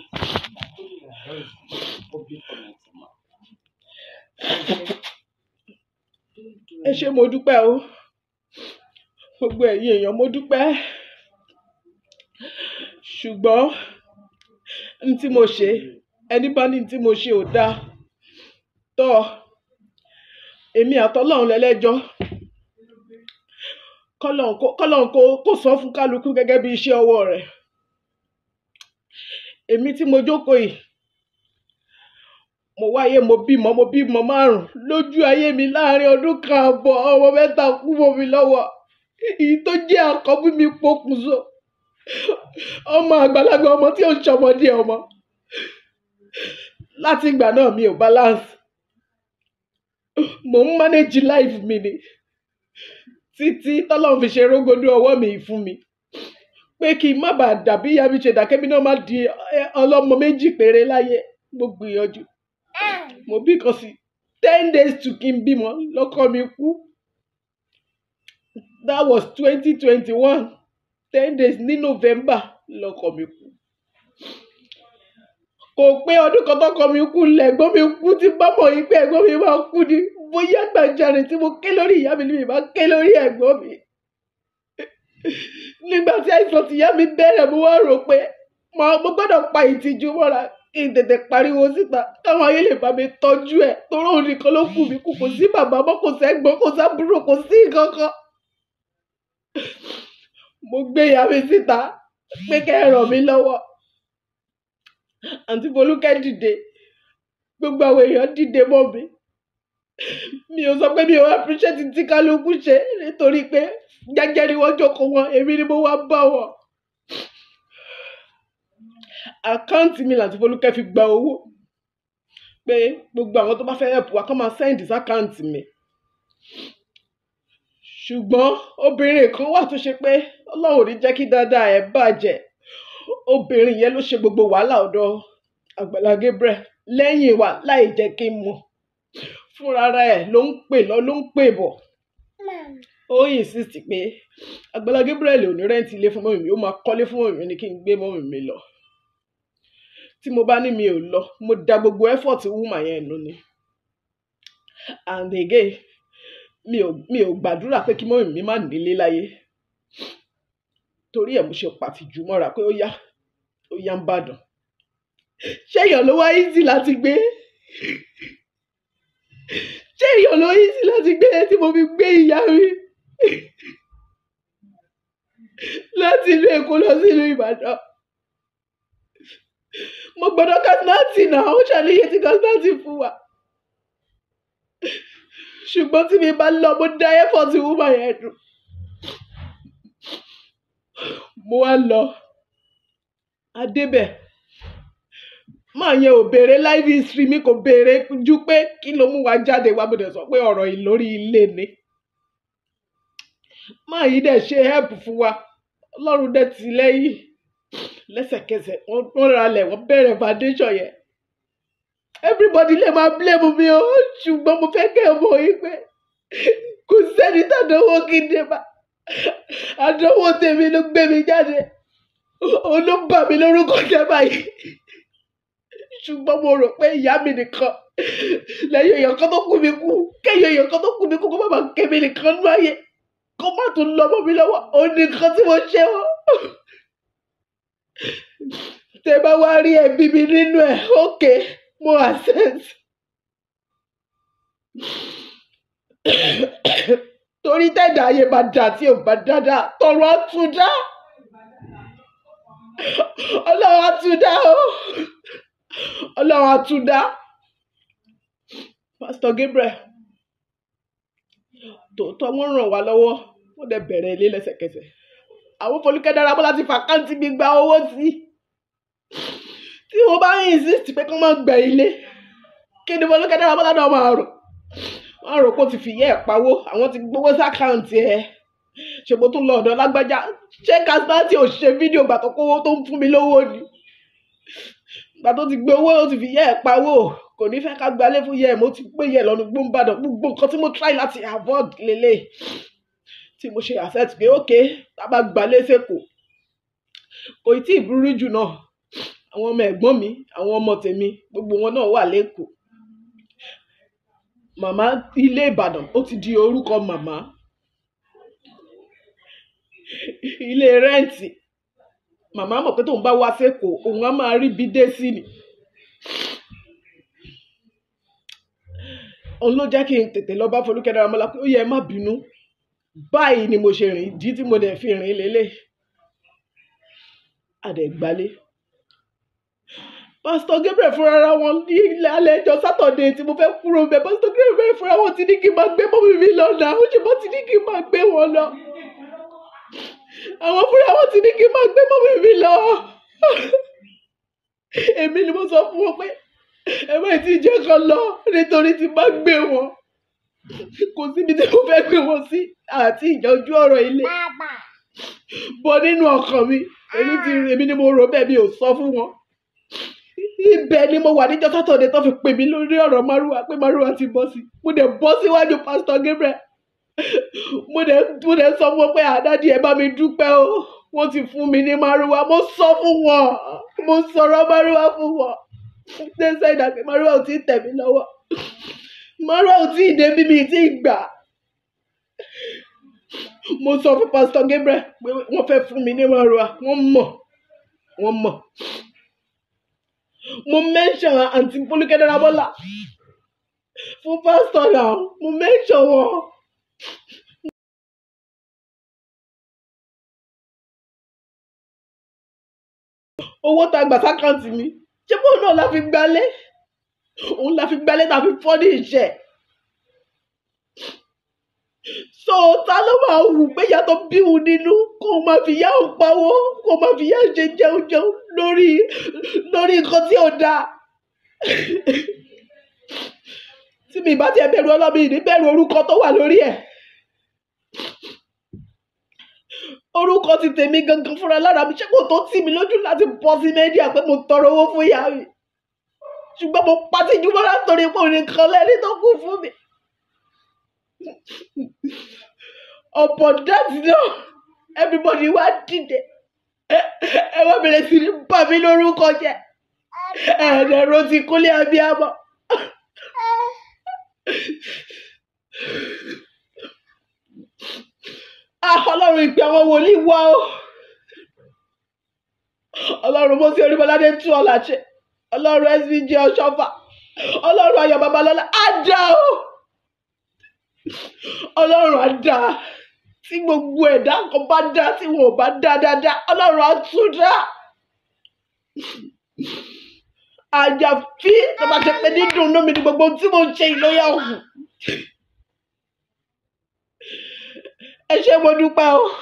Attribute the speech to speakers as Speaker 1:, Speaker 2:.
Speaker 1: ẹ ṣé mo dúpẹ́ o gbogbo ẹ̀yin èèyàn mo dúpẹ́ ṣùgbọ́n n tí mo ṣe ẹni bá ní n tí mo ṣe ò dáa tọ́ èmi àtọ́lọ́run lẹ́lẹ́jọ́ kọ́lọ́run kó kọ́lọ́run kó kó san fún kálukú gẹ́gẹ́ bí iṣẹ́ ọwọ́ rẹ̀ èmi tí mo jókòó yìí mo wáyé mo bímọ mo bímọ márùn lójú ayé mi láàrin ọdún kan àbọ̀ ọmọ mẹ́ta kú mọ́ mi lọ́wọ́ èyí tó jẹ́ àkọ́bí mi pokùnso ọmọ àgbàlagbà ọmọ tí ò ń ṣọmọdé ọmọ láti ìgbà náà mi ò balance mò ń manage life mi ni títí tọ́lọ́run fi ṣe rógódó ọwọ́ mi fún mi pé kí n má bàa dàbí ìyá mi ṣe dàkẹ́mi náà má di ẹ, ọlọ́mọ méjì péré láyé mo gbìyànjú mo bí kan sí ten days to kí n bímọ lọ́kọ mi kú that was twenty twenty one ten days ní november lọ́kọ mi kú kò pé ọdún kan tọ́kọ mi kú lẹ́gbọ́n mi kú tí bá mọ̀ yín pé ẹ̀gbọ́n mi máa kú ni bóyá gbàjarè tí mo ké lórí ìyá mi ni mi máa ké lórí ẹ̀gbọ́n mi nígbà tí àìsàn tìyá mi bẹ̀rẹ̀ mo wá rò pé mo mo gbọ́dọ̀ pa ìtìjú mọ́ra kí n tètè pariwo síta káwọn ayé lè bá mi tọ́jú ẹ̀ torí òun nìkan ló kù mí kù kò sí bàbá mọ́ kò sẹ́gbọ́n kò sábúrò kò sí kankan mo gbé ìyá mi síta pé kẹ́ ẹ ràn mí lọ́wọ́ àǹtí Folúkẹ́ dìde gbogbo àwọn èèyàn dìde mọ́ mi mi ò sọ pé mi ò appreciate tí kálukú ṣe nítorí pé jẹ́jẹ́ ni wọ́n jókòó wọn èmi ni mo wá bá wọn àkáǹtì mi làǹtí Folúkẹ́ fi gba owó pé gbogbo àwọn tó bá fẹ́ help wa kó máa send sí àkáǹtì mi ṣùgbọ́n obìnrin kan wà tó ṣe pé ọlọ́run ò ní jẹ́ kí dáadáa ẹ̀ bàjẹ́ obìnrin yẹn ló ṣe gbogbo wàhálà ọ̀dọ̀ Àgbàlá Gabriel lẹ́yìn wa láì jẹ́ kí n mọ̀ fúnra ẹ̀ ló ń pè lọ ló ń pè bọ̀ ó insist pé Àgbàlá Gabriel ò ní rẹ́ǹtì ilé fún mọ́mì mi ó máa kọ́lé fún mọ́mì mi ni kí n gbé mọ́mì mi lọ tí mo bá ní mi ò lọ mo da gbogbo effort woman yẹn nù ni and again mi ò mi ò gbàdúrà pé kí mọ́mì mi má nílé láyé torí ẹ̀ mo ṣe pàtìjú mọ́ra pé ó yá ó yá ń bàdàn ṣé èèyàn ló wá easy láti gbé ṣé èèyàn ló easy láti gbé tí mo fi gbé ìyá mi láti ìlú Èkó lọ sí ìlú Ìbàdàn mo gbọ́dọ̀ kásínátì náà ó ṣàlàyé tí kásínátì fún wa ṣùgbọ́n tí mi bá lọ mo dá effort woman yẹn dùn mo wá lọ adébẹ̀ máa yẹn ò béèrè life history mi kò béèrè ju pé kí ló mú wa jáde wá mo dẹ̀ sọ pé ọ̀rọ̀ yìí lórí ilé ni máa yìí dẹ̀ ṣe help fún wa ọlọ́run dẹ̀ tì lẹ́yìn lẹ́sẹ̀kẹsẹ̀ wọ́n wọ́n ralẹ̀ wọ́n bẹ̀rẹ̀ foundation yẹn everybody lè máa blame mi o ṣùgbọ́n mo fẹ́ kẹ́ ẹ mọ̀ yìí pé kò sẹ́ni tàdánwò kí n dé bá àdánwò tèmi ló gbé mi jáde òun ló bà mí lórúkọ jẹ́ báyìí ṣùgbọ́n mo rò pé ìyá mi nìkan lẹ́yìn èèyàn kan tó kú mi kú kẹ́yìn èèyàn kan tó kú mi kú kó má bàa ké mi nìkan nú ayé kó má tún lọ mọ́ mi lọ́wọ́ òun nìkan tí mo ṣe wọ́n tẹ bá wá rí ẹbí mi nínú ẹ ókè mo access torí tẹ̀dá ayé bá dà tí ò bá dáadáa tọrọ àtúndá ọlọ́run àtúndá o ọlọ́run àtúndá Pastor Gabriel tòótọ́ wọ́n ràn wá lọ́wọ́ wọ́n dẹ̀ bẹ̀rẹ̀ ilé lẹ́sẹ̀kẹsẹ̀ àwọn Folúkẹ́ Dáramọ́lá ti fàkáǹtì mi gba owó sí tí mo bá ń insist pé kí wọ́n máa gbẹ̀ ilé kí ni Folúkẹ́ Dáramọ́lá náà máa rò wọ́n á rò pé ó ti fìyẹ́ ẹ̀ pawó àwọn ti gbowó sákàǹtì ẹ̀ ṣègbó tún lọ ọ̀dọ̀ lágbájá ṣé kásítáàtì ò ṣe fídíò gbà tó kówó tó ń fún mi lówó ni gbà tó ti gbé owó ó ti fìyẹ́ ẹ̀ pawó kò ní fẹ́ ká gbalé fún yẹ mo ti gbé yẹ lọ́nu gbóǹbàdàn gbogbo nǹkan tí mo try láti avoid lélẹ̀ tí mo ṣe accept pé ok tá a bá gbalé sẹ́kọ̀ọ́ kò tí ì burú jù náà àwọn ọmọ ẹ̀gbọ́n mi àwọn ọmọ tèmi gbogbo wọn náà wà lẹ́kọ̀ọ́ màmá ilé ìbàdàn ó ti di orúkọ màmá ilé rẹ́ǹtì màmá mọ̀ pé tóun bá wá sẹ́kọ̀ọ́ òun á máa rí bí dé sí ni òun ló jẹ́ kí n tètè lọ bá Folúkẹ́ Dáramọ́lá pé ó yẹ ẹ má bínú báyìí ni mo ṣe rìn ìdí tí mo dẹ̀ fi rìn lélẹ̀ àdẹ̀gbálé pásítọ̀ Gabriel fúnra ra wọn ní ilẹ̀ alẹ́ ẹjọ́ sátọ̀dé tí mo fẹ́ kúrò bẹ́ẹ̀ pásítọ̀ Gabriel fúnra wọn ti ní kí n máa gbé mọ́mí mi lọ náà ó ṣe bọ́ ti ní kí n máa gbé wọn lọ àwọn fúnra wọn ti ní kí n máa gbé mọ́mí mi lọ èmi ni mo sọ fún wọn pé ẹ má ti jẹ́ kan lọ nítorí tí bá gbé wọn kò síbi tí mo fẹ́ gbé wọn sí àti ìjọjú ọ̀rọ̀ ilé bọ́ nínú ọkàn mi èmi ti èmi ni mo rò bẹ́ẹ̀ mi ò sọ fún wọn ibẹ̀ ni mo wà níjọ́ sátọ̀dẹ̀ tó fi pè mí lórí ọ̀rọ̀ márùwá pé márùwá ti bọ́ sí mo dẹ̀ bọ́ síwájú pásítọ̀ Gabriel mo dẹ̀ mo dẹ̀ sọ fún wọn pé àdádì ẹ bá mi dúpẹ́ o wọ́n ti fún mi ní márùwá mo sọ fún wọn mo sọ̀rọ̀ márùwá fún wọn ṣẹ́ṣẹ́ ìdàgbé márùwá ò tí ì tẹ̀ mí lọ́wọ́ márùwá ò tí ì débi mi tí ì gbà mo sọ fún pásítọ̀ Gabriel pé wọ́n fẹ́ fún mi ní márùwá wọ́n mọ̀ wọ́n mọ̀ mo mention àǹtí Folúkẹ́ Dáramọ́lá fún pásítọ̀ náà mo mention wọn. owó tá a gbà sákàǹtì mi ṣé bóun náà la fi gbalé òun la fi gbalé tá a fi fọ́ ní ìṣẹ́ so ta ló máa wù pé ìyá tó bí òun nínú kó o máa fi yá òun pawó kó o máa fi yá ṣe jẹun jẹun lórí lórí nǹkan tí ò dáa tí mi bá tiẹ̀ bẹ̀rù ọlọ́mi ní bẹ̀rù orúkọ tó wà lórí ẹ̀ orúkọ ti tèmi gangan fúnra lára mi ṣé kò tó tì mí lójú láti bọ́ sí mẹ́díà pé mo tọrọ owó fún ìyá mi ṣùgbọ́n mo pàtí jùlọ látòrí pé òun nìkan lẹ́ni tó kù fún mi upon that náà everybody wá dìde ẹ wá bẹ̀rẹ̀ sí ní bà mí lórúkọ jẹ́ ẹ̀ẹ́dẹ̀rọ ti kúnlé abiyamọ. Ah, ọlọ́run ìpè àwọn wòlíì wá o ọlọ́run mo sí orímọládé tú ọ̀là ṣe ọlọ́run svg ọ̀ṣọ́fà ọlọ́run ayọ̀ babalọ́lá á dá o ọlọ́run á dá tí gbogbo ẹ̀dá kan bá dá tí wọn ò bá dá dáadáa ọlọ́run á tún dá àjàfí tó bá ṣe pé dídùn inú mi ni gbogbo ohun tí mo ń ṣe ìlóyà òkú ẹ ṣé mo dúpẹ́ o